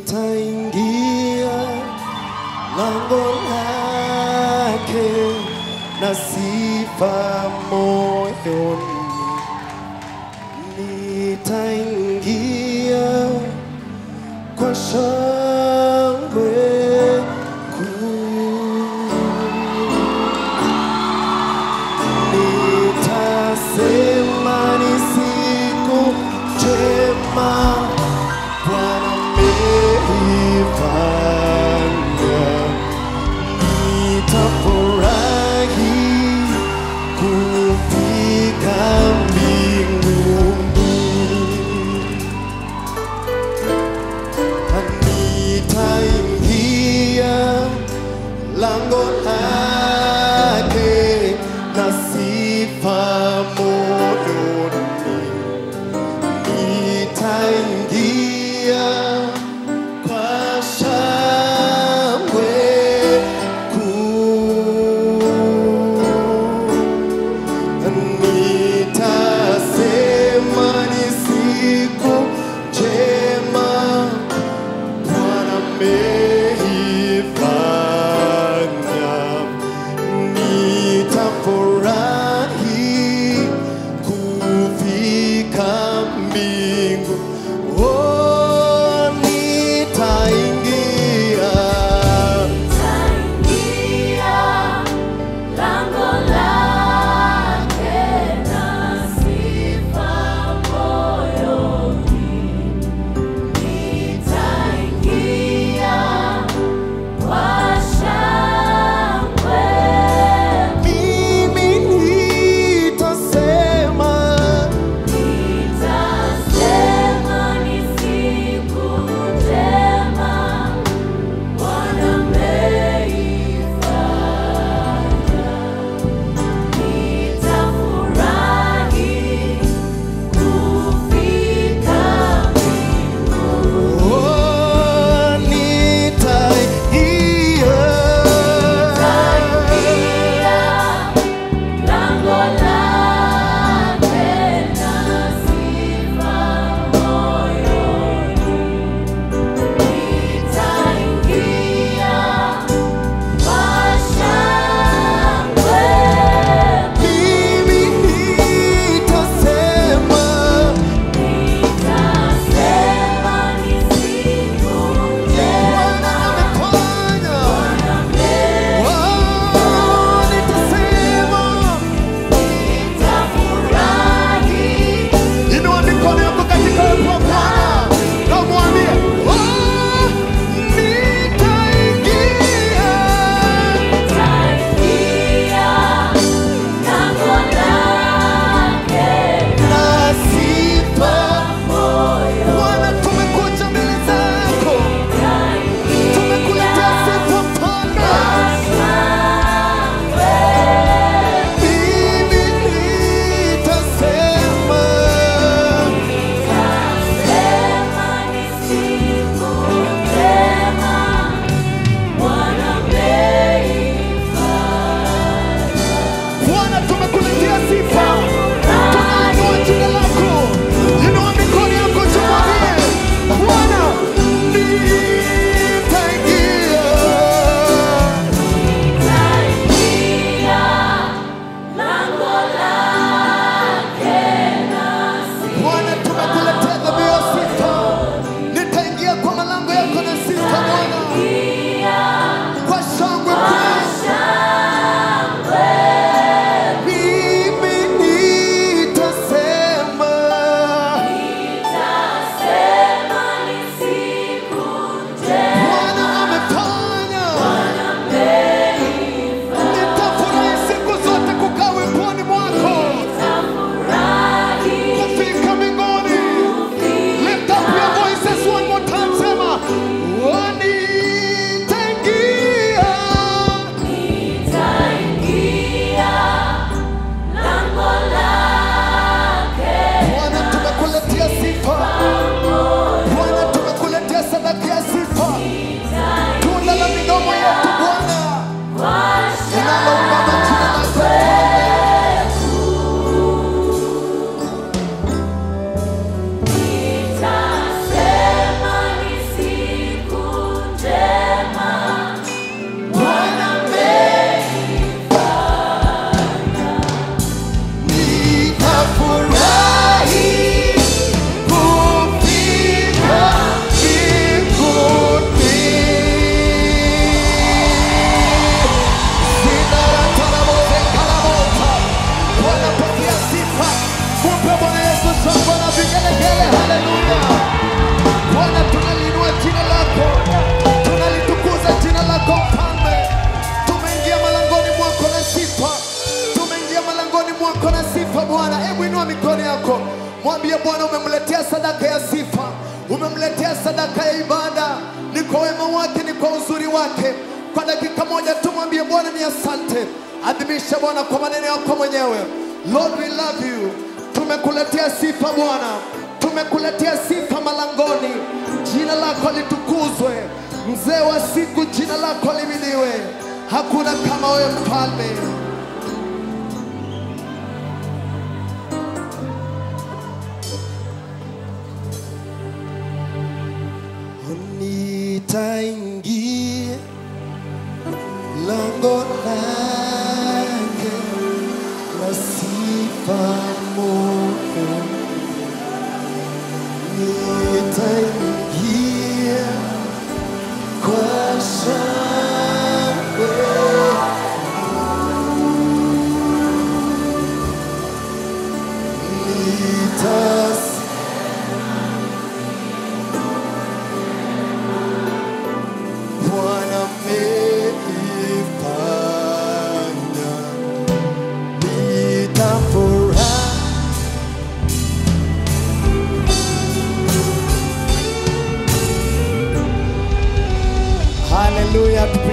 nitaingia lango lake na sifa moyoni, nitaingia kwa shangwe kuu. Nitasema ni siku njema Bwana ameifanya. Nitafurahi kufika mbinguni. Nitaingia lango lake na sifa moyoni, nitaingia kwa shangwe kuu. Nitasema ni siku njema Bwana ameifanya, nitafurahi kufika mbingu. Oh, nitaingia Nitaingia lango lake na sifa moyoni, nitaingia kwa shangwe. mimi nitasema Nitasema sadaka ya sifa, umemletea sadaka ya ibada. Ni kwa wema wake, ni kwa uzuri wake. Kwa dakika moja tu mwambie Bwana ni asante. Adhimisha Bwana kwa maneno yako mwenyewe. Lord we love you. Tumekuletea sifa Bwana, tumekuletea sifa malangoni. Jina lako litukuzwe, mzee wa siku, jina lako limidiwe. Hakuna kama wewe mfalme. Nitaingia lango lake la sifa Mungu, nitaingia kwa shangwe, nitas Bwana ameifanya, nitafurahi. Haleluya,